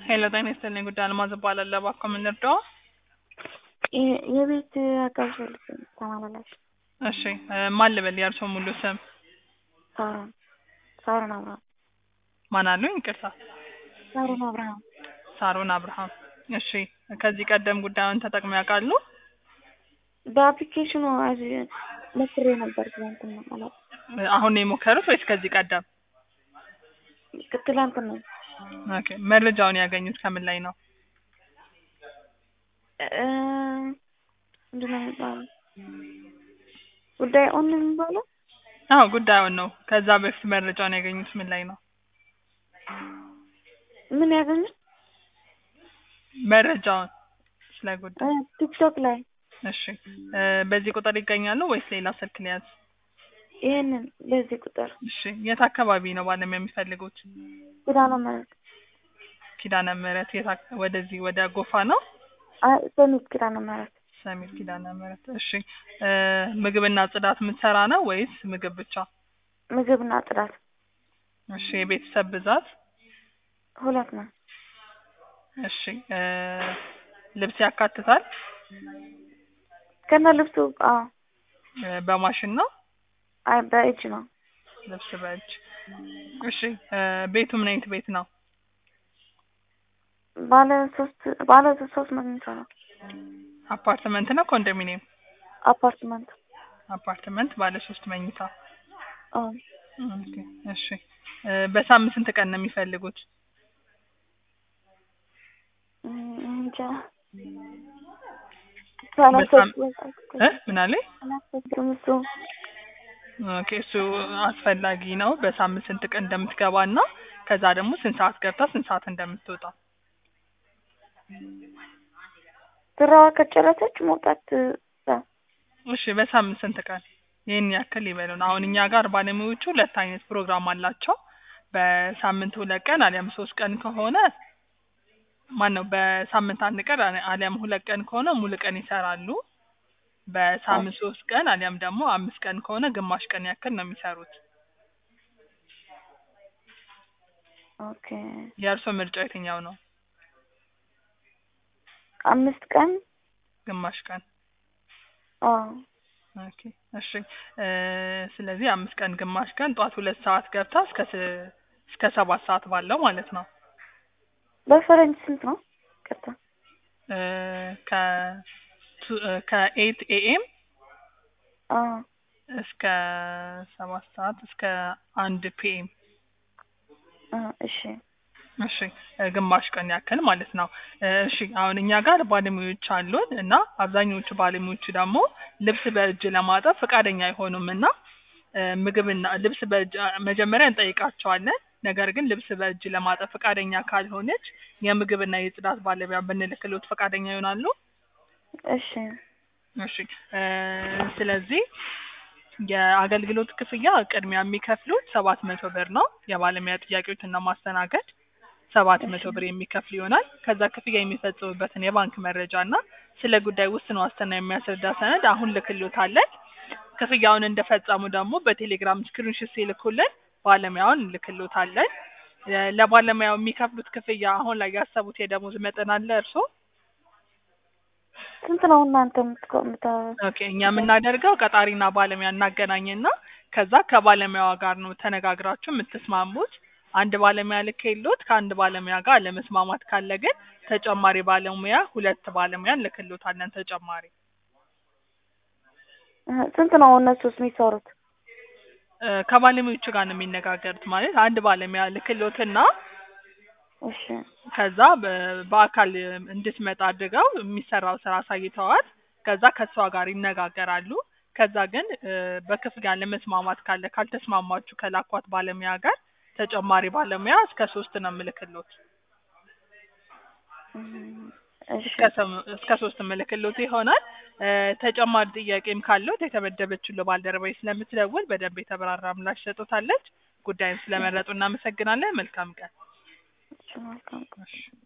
ሄሎ ጤና ይስጥልኝ ጉዳይ አልማዝ እባላለሁ። እባክዎ ምን ልርዳዎ? የ- የቤት አጋዥ ፈልጌ ነው ተመላላሽ እሺ እ ማን ልበል የእርስዎ ሙሉ ስም? ሳሮን ሳሮን አብርሃም ማን አሉኝ? ይቅርታ ሳሮን አብርሃም ሳሮን አብርሃም። እሺ ከዚህ ቀደም ጉዳዩን ተጠቅመው ያውቃሉ? በአፕሊኬሽኑ አዚ ሞክሬ ነበር ትላንትና አላውቅም እ አሁን ነው የሞከሩት ወይስ ከዚህ ቀደም? ትላንትና ኦኬ መረጃውን ያገኙት ከምን ላይ ነው? እ ምንድን ነው የሚባለው ጉዳይ ኦን ነው የሚባለው አዎ ጉዳዩን ነው። ከዛ በፊት መረጃውን ያገኙት ምን ላይ ነው? ምን ያገኙት መረጃውን ስለ ጉዳይ እ ቲክቶክ ላይ እሺ እ በዚህ ቁጥር ይገኛሉ ወይስ ሌላ ስልክ ሊያዝ? ይሄንን በዚህ ቁጥር እሺ የት አካባቢ ነው ባለሙያ የሚፈልጉት? ኪዳነ ምህረት ኪዳነ ምህረት የት አካ- ወደዚህ ወደ ጎፋ ነው? አይ ሰሚት ኪዳነ ምህረት ሰሚት ኪዳነ ምህረት። እሺ እ ምግብና ጽዳት የምትሰራ ነው ወይስ ምግብ ብቻ? ምግብና ጽዳት እሺ የቤተሰብ ብዛት? ሁለት ነው እሺ እ ልብስ ያካትታል? ከነ ልብሱ አዎ እ በማሽን ነው? አይ በእጅ ነው ልብስ በእጅ። እሺ እ ቤቱ ምን አይነት ቤት ነው? ባለ ሶስት ባለ ሶስት መኝታ ነው አፓርትመንት ነው ኮንዶሚኒየም? አፓርትመንት አፓርትመንት ባለ ሶስት መኝታ። አዎ ኦኬ እሺ እ በሳምንት ስንት ቀን ነው የሚፈልጉት? እም እንጃ አላሰብኩም እ ምን አለኝ? አላሰብኩም እሱ ኦኬ እሱ አስፈላጊ ነው። በሳምንት ስንት ቀን እንደምትገባ እና ከዛ ደግሞ ስንት ሰዓት ገብታ ስንት ሰዓት እንደምትወጣ። ስራዋ ከጨረሰች መውጣት እ እሺ በሳምንት ስንት ቀን? ይህን ያክል ይበሉን። አሁን እኛ ጋር ባለሙያዎቹ ሁለት አይነት ፕሮግራም አላቸው። በሳምንት ሁለት ቀን አሊያም ሶስት ቀን ከሆነ ማን ነው በሳምንት አንድ ቀን አሊ- አሊያም ሁለት ቀን ከሆነ ሙሉ ቀን ይሰራሉ። በሳምንት ሶስት ቀን አሊያም ደግሞ አምስት ቀን ከሆነ ግማሽ ቀን ያክል ነው የሚሰሩት። ኦኬ የእርስዎ ምርጫ የትኛው ነው? አምስት ቀን ግማሽ ቀን አዎ ኦኬ እሺ እ ስለዚህ አምስት ቀን ግማሽ ቀን ጠዋት ሁለት ሰዓት ገብታ እስከ ስ- እስከ ሰባት ሰዓት ባለው ማለት ነው። በፈረንጅ ስንት ነው? ቅርታ እ ከ ቱ- እ ከኤት ኤኤም አዎ እስከ ሰባት ሰዓት እስከ አንድ ፒኤም አ እሺ እሺ እ ግማሽ ቀን ያክል ማለት ነው። እ እሺ አሁን እኛ ጋር ባለሙያዎች አሉን እና አብዛኞቹ ባለሙያዎቹ ደግሞ ልብስ በእጅ ለማጠብ ፈቃደኛ አይሆኑም እና እ ምግብና ልብስ በእጅ አ- መጀመሪያ እንጠይቃቸዋለን። ነገር ግን ልብስ በእጅ ለማጠብ ፈቃደኛ ካልሆነች የምግብና የጽዳት ባለሙያ ብንልክሎት ፈቃደኛ ይሆናሉ? እሺ እሺ እ ስለዚህ የአገልግሎት ክፍያ ቅድሚያ የሚከፍሉት ሰባት መቶ ብር ነው። የባለሙያ ጥያቄዎችን ለማስተናገድ ሰባት መቶ ብር የሚከፍል ይሆናል። ከዛ ክፍያ የሚፈጽሙበትን የባንክ መረጃ እና ስለ ጉዳይ ውስን ዋስትና የሚያስረዳ ሰነድ አሁን ልክሎታለን። ክፍያውን እንደፈጸሙ ደግሞ በቴሌግራም ስክሪንሾት ሲልኩልን ባለሙያውን እንልክሎታለን። እ ለባለሙያው የሚከፍሉት ክፍያ አሁን ላይ ያሰቡት የደሞዝ መጠን አለ እርስዎ? ስንት ነው እናንተ የምትቆ የምታ ኦኬ እኛ የምናደርገው ቀጣሪና ባለሙያ እናገናኝና ከዛ ከባለሙያዋ ጋር ነው ተነጋግራችሁ የምትስማሙት። አንድ ባለሙያ ልኬሎት ከአንድ ባለሙያ ጋር ለመስማማት ካለ ግን ተጨማሪ ባለሙያ ሁለት ባለሙያ እንልክሎታለን ተጨማሪ። እ ስንት ነው እነሱስ የሚሰሩት? እ ከባለሙያዎቹ ጋር ነው የሚነጋገሩት ማለት አንድ ባለሙያ ልክሎትና እሺ ከዛ በ- በአካል እንድትመጣ አድርገው የሚሰራው ስራ አሳይተዋት ከዛ ከሷ ጋር ይነጋገራሉ። ከዛ ግን እ በክፍያ ለመስማማት ካለ ካልተስማማችሁ ከላኳት ባለሙያ ጋር ተጨማሪ ባለሙያ እስከ ሶስት ነው የምልክሎት። እም እሺ እስከ ሰም- እስከ ሶስት ምልክሎት ይሆናል። እ ተጨማሪ ጥያቄም ካለው የተመደበችው ባልደረባዬ ስለምትደውል በደንብ የተብራራ ምላሽ ሰጦታለች። ጉዳዩን ስለመረጡ እናመሰግናለን። መልካም ቀን። እሺ መልካም እሺ።